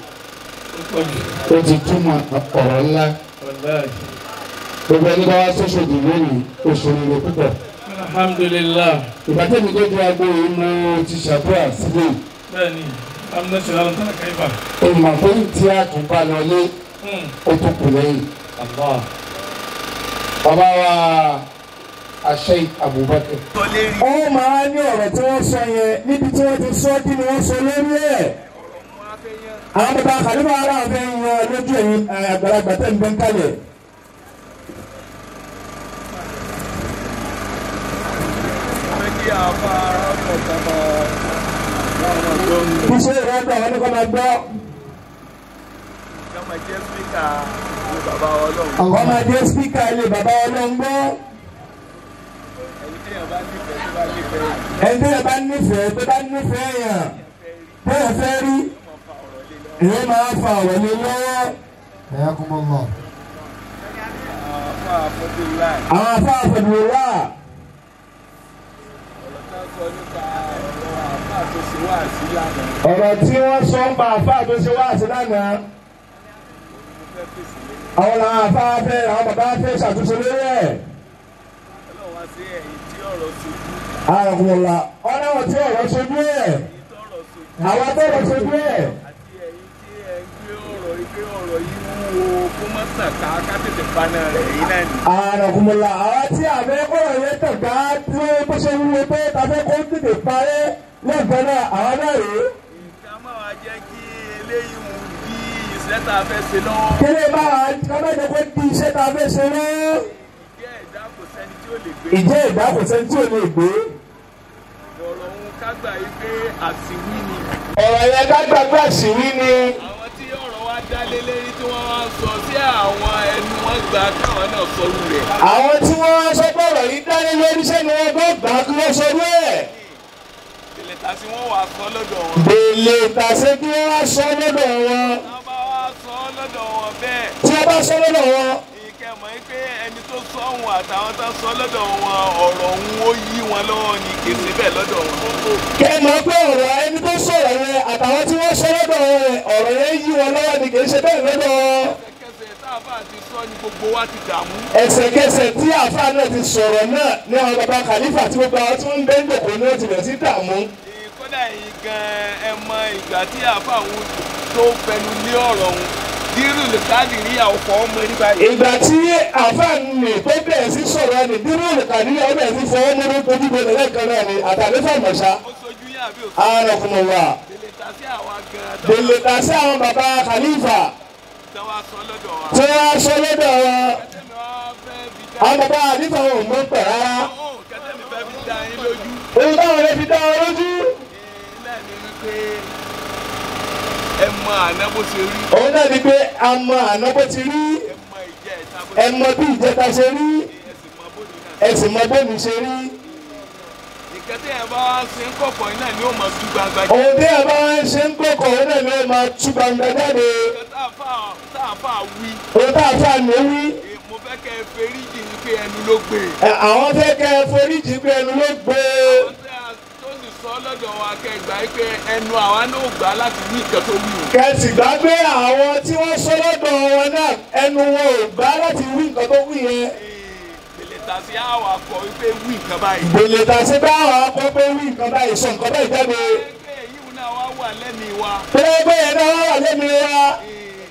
ó ti túmọ̀ ọ̀rọ̀ ńlá. Gbogbo ẹni bá wá sọ́sọ́dì lónìí oṣù rere púpọ̀. alhamdulilah ìbátẹ́mi tó dúró agbó yìí mo ti ṣàdúrà sílẹ̀ bẹ́ẹ̀ni amúnásílẹ̀ alọ́ tán káyìfà. ìmọ̀ pé tí a tún bá lọ lé ó tún kù lẹ́yìn. allah bàbá wa àṣẹ Abubakar. ó máa ní ọ̀rọ̀ tí wọ́n sọ yẹn níbi tí wọ́n ti sọ kí ni wọ́n sọ lórí ẹ̀. àwọn bàbá àkàlùmọ̀ ara ọ̀fẹ́ yan lójú ẹ̀yìn àgbàlagbà tẹ̀ ń bẹ́ ń kalẹ̀. iṣẹ́ ìrọ́dọ̀ wọn ni kò máa gbọ́. àwọn máa jẹ́ spíkà ilé bàbá ọlọ́run gbọ́. ẹni tí yẹn bá nífẹ̀ẹ́ tó bá nífẹ̀ẹ́ yàn bẹ́ẹ̀ fẹ́ rí ìyẹn máa fa ọ̀rọ̀ lé lọ́wọ́. حياكم الله àwọn afá àfẹ̀dùwẹ̀ wà. ọ̀rọ̀ tí wọ́n sọ ń pa afá tó ṣe wá sí lánàá. àwọn làwọn afá fẹ́ àwọn bàbá fẹ́ ṣàtúnṣe lórí ẹ̀. àrùnwòlà ọ̀nà wọn tí ọ̀rọ̀ ṣojú ẹ̀ àwọn atọ́rọ̀ ṣojú ẹ̀ àti ẹ̀yin tí ẹ ń gbé ọ̀rọ̀ ike ọ̀rọ̀ yìí wúwo kó má sàn ká ká tètè paná rẹ̀ yín náà ni. àrùnwòlà àwọn tí àbẹ́ kọ̀rọ̀ yẹn tàn ká tí bó ṣe wúwo pé tàbẹ́ kó tètè parẹ́ lẹ́gbẹ̀ẹ́ náà àwọn náà rèé. ká má wá jẹ́ kí eléyìí mú bí iṣẹ́ tá a fẹ́ ṣe lọ́wọ́. kéré bá wa kábẹ́jọ pé di iṣẹ́ tá a fẹ́ ṣe rẹ́ ìjẹ́ ẹ̀dá kò sẹ́ni tí ó lè gbé. ìjẹ́ ìdá kò sẹ́ni tí ò lè gbé. ọ̀rọ̀ òun ká gbà yí pé àsìwí ni. ọ̀rọ̀ yẹn ká gbàgbé àṣírí ni. àwọn tí ọ̀rọ̀ wa dá lé lérí tí wọ́n wá ń sọ sí àwọn ẹnu wọn gbà káwọn náà sọrú rẹ̀. àwọn tí wọ́n wá sọ pé ọ̀rọ̀ yìí dání lórí iṣẹ́ ni wọ́n gbọ́ gbà kí wọ́n sọ bẹ́ẹ̀. ìpìlẹ̀ ta sí wọ́n wà sọ lọ́dọ̀ wọn. bèlè tàṣe kí wọ́n wá sọ lọ́dọ̀ wọn. wọ́n bá wá sọ lọ́dọ̀ wọn bẹ́ẹ̀. tí wọ́n bá sọ lọ́dọ̀ wọn. ìkẹ́ mọ̀ yí pé ẹni tó sọ òun àtàwọn tó sọ lọ́dọ̀ wọn ọ̀rọ̀ òun ó yí wọn lọ́wọ́ ni kì í ṣe bẹ́ẹ̀ lọ́dọ̀ wọn. kẹ́ ẹ mọ̀ pé ọ̀rọ̀ ẹni tó sọ̀rọ̀ yẹn àtàwọn tí wọ́n sọ lọ́dọ̀ wọn yẹn ọ̀rọ̀ yẹn yí wọn lọ́wọ́ ni kì í ṣe bẹ́ẹ̀ lọ́dọ̀ wọn. kẹsẹ̀ táàbà ti sọ ni gbogbo wa ti dààmú. ẹsẹ̀kẹsẹ̀ tí àáfàá náà ti sọ̀rọ̀ náà ní àwọn baba kàlífà tí gbogbo àwọn tí wọ́n ń bẹ́ ń dòkó ní wọ́n ti bẹ̀rẹ̀ sí dààmú. kódà yìí gan ẹ mọ ìgbà tí àfàwọn tó fẹnu lé ọ̀rọ̀ òun dírù lè káàdì rí àwòkọ́ ọmọ rí báyìí. ìgbà tí àáfàá nì tó bẹ̀rẹ̀ sí sọ̀rọ̀ ni dúró nìkàdí ọ̀rọ̀ bẹ̀rẹ̀ sí fọwọ́ mú ojú bẹ̀rẹ̀ lẹ́ẹ̀kan náà ni àtàlẹ́fà mọ̀ṣá. ó sojú yín àbí òsì. ààrẹ̀kùnmọ̀ wà. tèlè ta sí àwa gan tó bèlè tà sí àwọn baba kàlífà tó wá sọ lọ́dọ̀ wa. tí wọ́n á sọ lọ́dọ̀ wọn. kẹ́tẹ́mi wá fẹ́ fi dá àwọn baba kàlífà wọn ò mọ̀ pẹ̀ rárá. Ó, kẹ́tẹ́mi fẹ́ fi dá yín lójú. ohun táwọn lè fi dá wọn lójú. náà ni wípé ẹ mọ àná bó ṣe rí òun náà ni pé a mọ àná bó ti rí ẹ mọ ìjẹ ìta bó ẹ ṣe mọ bí ìjẹta ṣe rí rí ẹ sì mọ bóni náà. ẹ sì mọ bómi ṣe rí. nǹkan tí ẹ bá wá ṣe ń kọ̀kọ̀ yín náà ni ó mọ tú gbangba jẹ́. òun tí ẹ bá wá ń ṣe ń kókò òun náà ni ó máa tú gbangba jáde. nǹkan tá a fà tá a fà wí òun tá a fà ní wí. eh, mo fẹ́ kẹ́ ẹ feríjì ní pé ẹnu ló gbé. ẹ, àwọn fẹ́ kẹ́ ẹ foríjì pé ẹnu ló gbé. àwọn tí a tó sì sọ lọ́dọ̀ wa kẹgbà yìí pé ẹnu àwa náà gbà láti wí nǹkan tó wí o. kẹsì gbàgbé àwọn tí wọ́n sọ lọ́dọ̀ wọn náà ẹnu wọn ò gbà láti wí nǹkan tó wí yẹn. èlé ta sí àwọn akọ wípé wí nǹkan báyìí. gbèlè tàṣí bá àwọn akọ pé wí nǹkan báyìí sọ nǹkan báyìí jáde. ẹgbẹ́ yìí náà wá wà lẹ́mìí wa pẹ́ẹ́pẹ́ yẹn náà wọ́n wà lẹ́nu wa eh,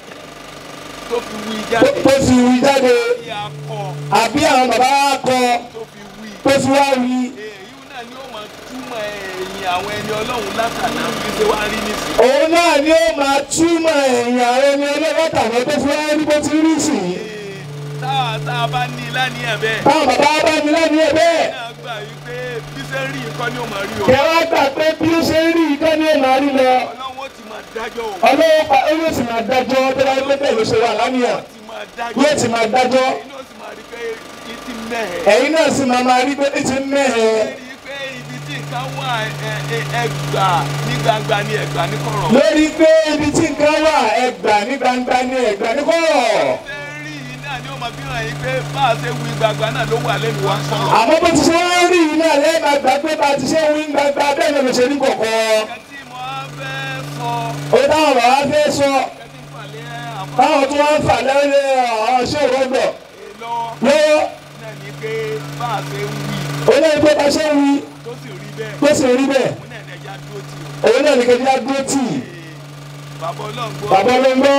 tó fi wí tó jáde. tó fi wí jáde. bí a kọ àbí àwọn bàbá wa kọ tó fi wí. tó fi wá wí. èyí náà ni ó máa túmọ̀ ẹ̀yìn àwọn ẹni ọlọ́run látàná bí ṣe wá rí nísìnyí. òun náà ni ó máa túmọ̀ ẹ̀yìn àwọn ẹni ọlọ́wọ́ta àwọn tó fi wá rí bó ti rí sí i. tá a tá a bá ní lánìyàn bẹ́ẹ̀. táwọn bàbá wa bá mi lẹ́nu ẹ̀ bẹ́ẹ̀. náà gbà yí pé bí ṣe ń rí nǹkan ni ó máa rí o. kẹ wá gbà pé bí ó ṣe ń rí ìkọ́ ni ó máa rí lọ. ọlọ́run ó ti máa dájọ́ o. ọlọ́wọ́ pa ó yóò sì máa dájọ́ tó bá gbé bẹ́ẹ̀ ló ṣe wà lánìyàn. ti máa dájọ́. yóò sì máa dájọ́. inú ó sì máa rí pé kí ti mẹ́hẹ̀. ẹ̀yin náà sì máa máa rí pé ní ti mẹ́hẹ̀ẹ́. rí i pé ibi tí nǹkan wà ẹ- ẹ- ẹgbà ní gbangba ni ẹgbà ní kọ̀rọ̀. lórí pé ibi tí nǹkan wà ẹgbà ní gbangba ní ẹgbà ní kọ̀rọ̀. ṣé rí i náà ni ó máa fi hàn yín pé bá a ṣe wí gbangba náà ló wà lẹ́nu wa sọ̀rọ̀. àmọ́ bó ti ṣe wá rí yìí náà lẹ́yìn máa gbà pé bá a ti ṣe ń wí gbangba bẹ́ẹ̀ náà ló ṣe ní kọ̀kọ́. nǹkan tí mo á fẹ́ sọ òun táwọn bàbá fẹ́ sọ nǹkan tí ń falẹ̀ àmọ́ táwọn tó wá ń fà lẹ́rẹ́ àwọn ṣé òrọ́gbọ̀ lọ lọ́wọ́ náà ni pé bá a ṣe ń wí òun náà ní pé bá ṣe ń wí tó sì rí bẹ́ẹ̀ tó sì rí bẹ́ẹ̀ òun náà ní ẹja dúró tì ó. òun náà ní kejì á dúró tì í. bàbá ọlọ́ngbọ́ bàbá olóńgbò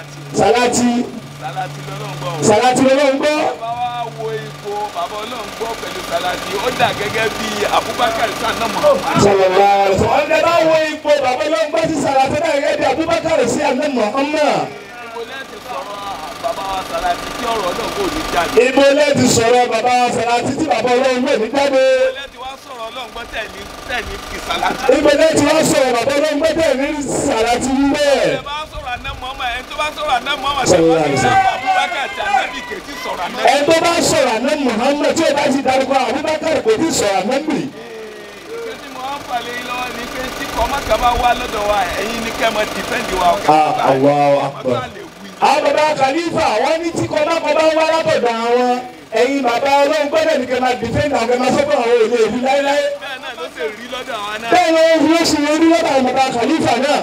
sàlátì sàláàtì sàlátì lọ́lọ́ngbọ́ o. sàláàtì olóńgbò bàbá wa wo ipò bàbá ọlọ́ngbọ́ pẹ̀lú sàlátì ó dà gẹ́gẹ́ bí Abubakar sanna Muhammad. sọlọ́lá ọ̀dẹ bá wo ipò bàbá olóńgbò sí sàláàtì náà gẹ́gẹ́ bí Abubakar sí àná Muhammad. ibo lẹ́ẹ̀tì sọ̀rọ̀ bàbá wa sàlátì tí ọ̀rọ̀ náà kò ní jáde. ibo lẹ́ẹ̀tì sọ̀rọ̀ bàbá sàláàtì tí bàbá olóńgbò ní jáde. ibo lẹ́ẹ̀tì wá sọ̀rọ̀ ọlọ́ngbọ́ tẹ̀lé tẹ̀lé kì sàlátì. ibo lẹ́ẹ̀tì wá sọ̀rọ̀ bàbá olóńgbò tẹ̀ ní sàláàtì bẹ́ẹ̀. ẹ bá sọ̀rọ̀ àná Muhammad ẹni tó bá sọ̀rọ̀ àná Muhammad Sallallahu tẹ̀wọ́n alaihi ní wasallam. Abubakar tí Ànábì kejì sọ̀rọ̀ àná. ẹ tó bá sọ̀rọ̀ àná Muhammad tí o bá ti darúgbó Abubakar kò tí sọ̀rọ̀ àná bì. ìgbé tí mo wá ń falẹ̀ yín lọ́wọ́ ni pé tí kọ́mọ́kà bá wá lọ́dọ̀ wa ẹ̀yin ní kẹ́ mọ dìfẹ́ǹdì wa. Ah, Allahu Akbar. Àmọ́ tá a lè wí. àwọn bàbá Khalifa wọ́n ní tí kọ́mọ́kọ́ bá wá látọ̀dọ̀ àwọn ẹ̀yin bàbá ọlọ́run gbọ́dọ̀ ní kẹ́ máa dìfẹ́ǹdì àwọn kẹ́ máa sọ́kọ̀ àwọn òye ìlú láéláé. bẹ́ẹ̀ náà ló ṣe rí lọ́dọ̀ àwọn náà. bẹ́ẹ̀ ni wọ́n fi oṣù orí lọ́dọ̀ àwọn bàbá Khalifa náà. jẹ́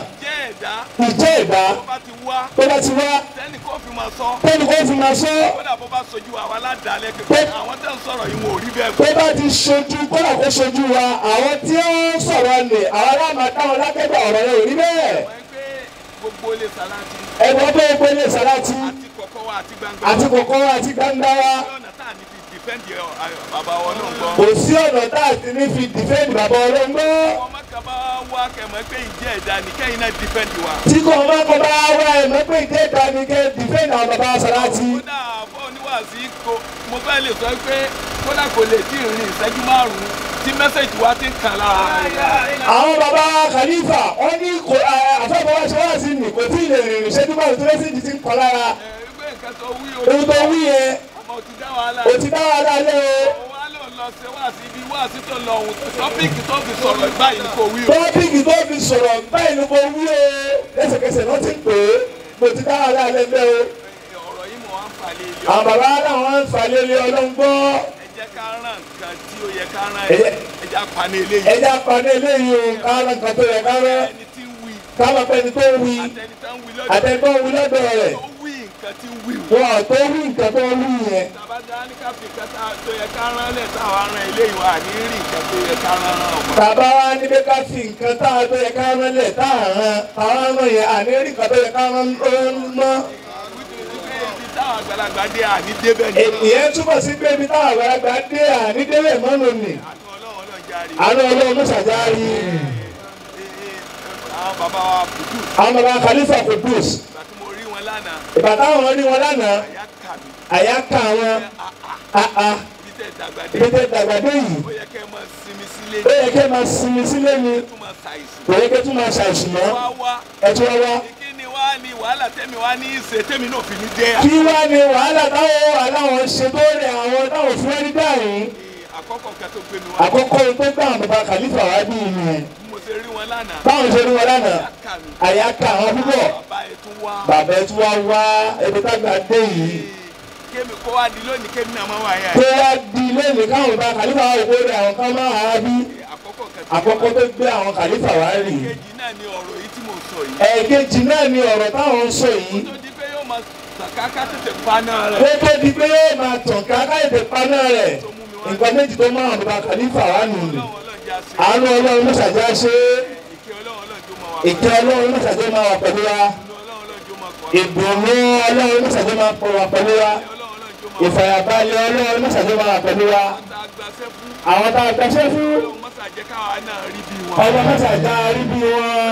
ẹ̀dá ìjẹ́ ẹ̀dá tó bá ti wá tó bá ti wá sẹ́ni kó fi máa sọ tẹ́lẹ̀ kó fi máa sọ kódà bó bá sojú àwa aládàálẹ̀ pé àwọn tẹ̀ ń sọ̀rọ̀ yìí wọn ò rí bẹ́ẹ̀ tó bá ti ṣojú kódà kó ṣojú wa àwọn tí ó ń sọ̀rọ̀ nì àwọn aláàmà táwọn lákẹ́gbẹ́ ọ̀rọ̀ yẹn ò rí bẹ́ẹ̀ wọ́n pé gbogbo ilé sàláàtì ẹ̀gbọ́n tó gbé ní sàláàtì àti kọ̀kọ́ wa àti gbangba àti kòkó àti gbangba wa sí ọ̀nà tá à ní fi dìfẹ́ǹdì bàbá wọn náà gbọ́. kò sí ọ̀nà tá a ti ní fi dìfẹ́ǹdì bàbá ọlọ́gbọ́ wọ́n má kà bá wá kẹ̀mọ́ pé ìjẹ́ ẹ̀dá ni kẹ́yìn náà dìfẹ́ǹdì wa. tí kò má kó bá wá ẹ̀ mọ́ pé ìdí ẹ̀ka ni kẹ́ dìfẹ́ǹdì àwọn bàbá sàláàtì kódà fọ́ oníwàásí kò mo fẹ́ lè sọ pé kódà kò lè tí ì rìn ìṣẹ́jú márùn-ún tí mẹ́sẹ̀jì wa ti ń kàn lára. àwọn bàbá khalifa wọ́n ní kò àfẹ́bọ̀ wá ṣe wá sí ni kò tí ì lè rìn ìṣẹ́jú márùn tó lẹ́sìn ti ń kọ́ lára ẹgbẹ́ nǹkan tó wí ohun tó wí yẹn ọmọ ti dá wàhálà. o ti dá wa lálẹ́ o. òun á lò lọ ṣe wá sí ibi wá sí tó lọ òun tọ́pìkì tó fi sọ̀rọ̀ báyìí ni kò wí o. tọ́pìkì tó fi sọ̀rọ̀ báyìí ló kọ wí o lẹ́sẹ̀kẹsẹ̀ ló ti pè é mo ti dá wa lálẹ́ bẹ́ẹ̀ o. ọ̀rọ̀ yìí mọ̀ wá ń falẹ̀ ilé àwọn bàbá náà ń falẹ̀ lé ọlọ́run gbọ́ ẹ jẹ́ ká rán nǹkan tí ó yẹ ká rán Ẹ ẹ jẹ́- ẹ jẹ́ apani eléyìí. ẹja parí eléyìí o káwọn nǹkan tó yẹ káwọn ẹni tí ń wí káwọn pẹ́ni tó wí àtẹni tó ń wí lọ́dọ̀ àtẹ̀gbọ́n wí lọ́dọ̀ rẹ̀ tó wí nǹkan tí ń wí o. wọn ò tó wí nǹkan tó wí yẹn tàbátà ní ká fi nǹkan tá- tó yẹ ká rán lẹ̀ táwa rán eléyìí wa ní rí nǹkan tó yẹ ká rán rán ọmọ. bàbá wa ní pé ká fi nǹkan tá a tó yẹ ká rán lẹ̀ tá a rán táwọn rán yẹn àní rí nǹkan tó yẹ ká rán mọ́. wípé ibi táwọn àgbàlagbà dé àní débẹ̀ ní. ìyẹn túbọ̀ sí pé ibi táwọn àgbàlagbà dé àní délé mọ́nù ni àti ọlọ́run ọlọ́run járe. àánú ọlọ́run ló ṣàjárí àwọn bàbá wa bùdù àwọn bàbá khalifa kudus ìgbà tí mo rí wọn lánàá ìgbà táwọn rí wọn lánàá àyà kà mí. àyà ká wọn àà ibi tẹ̀ dàgbà dé. ibi tẹ dàgbà dé yìí ó yẹ kẹ́ ẹ máa sinmi sílé ó yẹ kẹ́ máa sinmi sílé ni tó máa ṣàìsàn. kò yẹ kẹ́ tún máa ṣàìsùn mọ́ wá wá ẹ tún wá wá. kí ni wá ní wàhálà tẹ́mi wá ní ìṣe tẹ́mi náà fi ní dé. kí wá ní wàhálà táwọn aláwọn ṣe tó rẹ àwọn táwọn fún ẹni dáhùn àkọ́kọ́ kan tó gbé mi wá. àkọ́kọ́ ohun tó gbà àwọn bàbá khalifa wá bí ìyẹn bí mo ṣe rí wọn lánàá. báwọn ṣe rí wọn lánàá àyà kà mí. àyà ká àwọn púpọ̀ bàbá ẹ̀ tún wá. bàbá ẹ tún wá wá ebi tágbà dé yìí kémi kó wá di lónìí kémi náà máa wà yá tó wá di lẹ́nu káwọn bàbá khalifa wá wò rẹ àwọn kan máa wá bí àkọ́kọ́ kan tó àkọ́kọ́ tó gbé àwọn khalifa wá rì kejì náà ni ọ̀rọ̀ yìí tí mo sọ yìí. ẹ̀ẹ̀kejì náà ni ọ̀rọ̀ táwọn ń sọ yìí tó di pé yóò máa sàkáká tètè paná rẹ̀. kó tó di pé yóò máa tàn ká káyọ̀dé paná rẹ̀ nǹkan méjì tó máa bàbá khalifa wá nù ní ọlọ́run ọlọ́run já sí. àánú ọlọ́run ló ṣàjá ṣe ìkẹ́ ọlọ́run ọlọ́run tó máa wà. ìkẹ́ ọlọ́run ló ṣàjá máa wà pẹ̀lú wa ọlọ́run ọlọ́run tó máa kọ́. ìdùnnú ọlọ́run ló ṣàjá máa pọ̀ wà pẹ̀lú wa ọlọ́run ọlọ́run tó máa wà. ìfàyàbalẹ̀ ọlọ́run ló ṣàjá máa wà pẹ̀lú wa tá a gbàṣẹ́ fún. àwọn tá a gbàṣẹ́ fún ọlọ́run mọ́sà jẹ́ káwa náà rí bí wọn. ọba mọ́ṣáájá rí bí wọn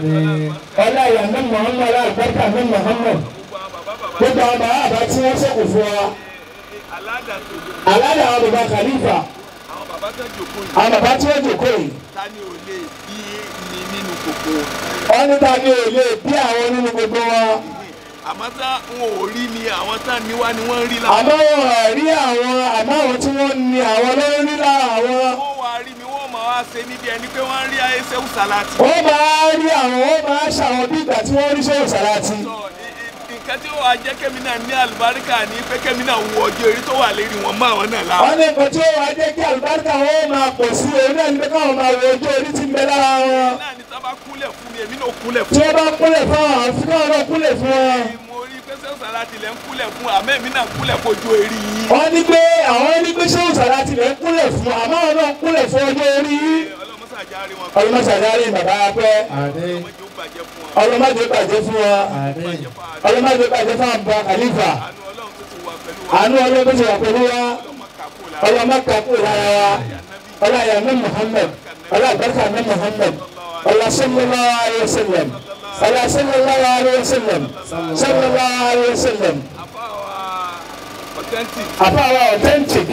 ọlá ìyá ní muhammed ọlá ìgbẹ́ka ní muhammed gbogbo àwọn bàbá bàbá gbogbo àwọn bàbá àbá tí wọ́n ṣẹ́kù fún wa aládàá tó lò aládàá àwọn bàbá khalifa àwọn bàbá tó jòkó yìí àwọn bàbá tí wọ́n jòkó yìí ta ni ò lè bí ni nínú kòkó. wọ́n ní ta ni ò lè bí àwọn nínú gbogbo wọn àmọ́ tá wọn ò rí ni àwọn tá níwá ni wọ́n ń rí láwọn. àmọ́ wọn ò rí àwọn àmọ́ àwọn tí wọ́n ní àwọn ló ń rí lára àwọn wọ́n wá rí mi wọ́n máa wá ṣe níbi ẹni pé wọ́n ń rí ayéṣẹ́ òsàlátì. wọ́n máa rí àwọn wọ́n máa ṣàwọn bí ìgbà tí wọ́n rí sọ́wọ́ sàláàtì sọ i- i- nǹkan tí ó wàá jẹ́ kémi náà ní àlùbáríkà ní pé kémi náà wo ọjọ́ eré tó wà lérí wọn mọ́ àwọn náà lára. wọ́n ní nǹkan tí ó wàá jẹ́ kí àlùbáríkà wọn máa pọ̀ sí orí ẹni pé káwọn máa wo ojú orí tí ń bẹ lára wọn náà ní sábà kúnlẹ̀ fún mi èmi náà kúnlẹ̀ tí fún wọ́n bá kúnlẹ̀ fún àwọn àfi káwọn náà kúnlẹ̀ fún wọn. mi. mo rí pé sẹ́wọ̀n sàlátì lẹ́ ń kúnlẹ̀ fún àmọ́ èmi náà kúnlẹ̀ fojú eré yín. wọ́n ní pé àwọn ní pé sọ́wọ́ sàláàtì lẹ́ ń kúnlẹ̀ fún àmọ́ àwọn náà kúnlẹ̀ fún ọjọ́ orí ọlọ́mọsàjà rí wọn. ọlọ́mọṣàdárí bàbá pẹ́ Àmín. ọmọdé ó bàjẹ́ fún wọn. ọlọ́mọdé bàjẹ́ fún wọn Àmín. bàjẹ́ fún àárẹ̀. ọlọ́mọdé bàjẹ́ fún àbúrò khalifa àánú ọlọ́run tó ti wà pẹ̀lú wa. àánú ọlọ́run tó ti wà pẹ̀lú wa ọlọ́mọ kàkó la. ọlọ́mọ kakú lára wa ọlọ́yà ní muhammed ọlọ́àbẹ́kà ní muhammed ọlọ́sọ́lọ́lá ayélujára ọlọ́sọ́lọ́lá ayélujára sọ́lọ́lá ayélujára àfa wa authentic àbáwá authentic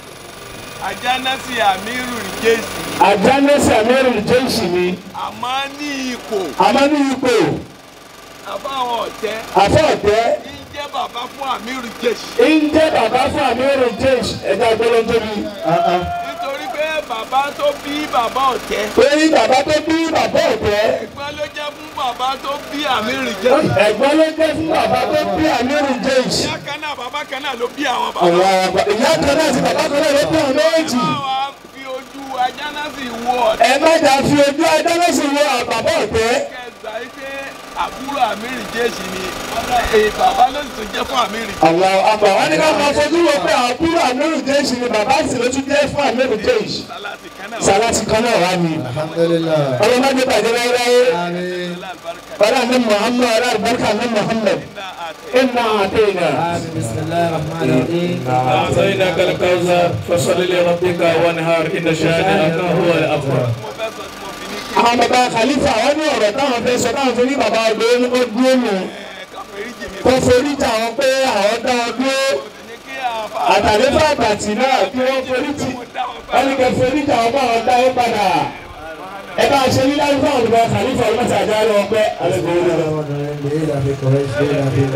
ajánásì amiru ìjẹ́sì àdánẹ́sì amẹ́rù jẹ́sì ni àmọ́ ní ipò àmọ́ ní ipò àfa àwọn ọ̀tẹ́ àfọ̀tẹ́ ń jẹ́ bàbá fún amiru ìjẹ́sì. ń jẹ́ bàbá fún amẹ́rù jẹ́sì ẹ̀dá gbọ́dọ̀ mi nítorí pé bàbá tó bí bàbá ọ̀tẹ́ torí bàbá tó bí bàbá ọ̀tẹ́ ẹ̀gbọ́n ló jẹ́ fún bàbá tó bí amiru ìjẹ́sì. ẹ̀gbọ́n ló jẹ́ fún bàbá tó bí amẹ́rù jẹ́sì. ìyá kan náà bàbá kan náà ló bí àwọn bàbá. àwọn àgbà ìyá kan náà ti bàbá kan náà ló bí àwọn méjì. ẹ máa wá fi ojú ajánásì wo ọ̀tẹ́ ẹ má jà fi ojú ajánásì wo àbàbọ̀ ọ̀tẹ́. kẹsà yìí pé àbúrò àmírì jésì ni èyí bàbá ló sì tún jẹ́ fún àmírì. àlọ́ àgbà wọn ní ká máa fojú wo pé àbúrò àmírù jẹ́sì ni bàbá sì ló tún jẹ́ fún àmírù jẹ́sì sálátì kan náà sàlátì kan náà wà ní. Alhamdulillah. ọlọ́mọdé bàjẹ́ láyéláyé Amin. alálùbáríkà ọlá ní muhammad ọlá àlùbáríkà ní muhammad náà àti iná àtẹ̀yìnà. آمين بسم الله الرحمن الرحيم أعطيناك الكوثر فصل لربك وانهار إن شانئك هو الأبتر mo fẹ́ sọ tí mo fi ní kí àwọn bàbá khalifa wọn ní ọ̀rọ̀ táwọn fẹ́ sọ táwọn fi ní bàbá ọdún ó dúró nù ẹ káfíńrí jìmí kó forí jà wọn pé àwọn dá ọ dúró ní kí àfa àtàlẹ́fà àgbàtì náà kí wọ́n forí tì wọ́n ní kẹ́ forí jà wọn bá wọn dá ọ padà ẹ bá a ṣe ní láti fáwọn bàbá khalifa ọdún mẹ́ta àjá lọ pẹ́ alẹ́ kò wọlé lọ. إلى في قريش إلى في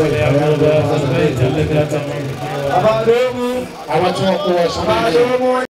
فليعبدوا رب البيت الذي أتمم àwọn tí wọ́n kó wọn sọ́nà ilé.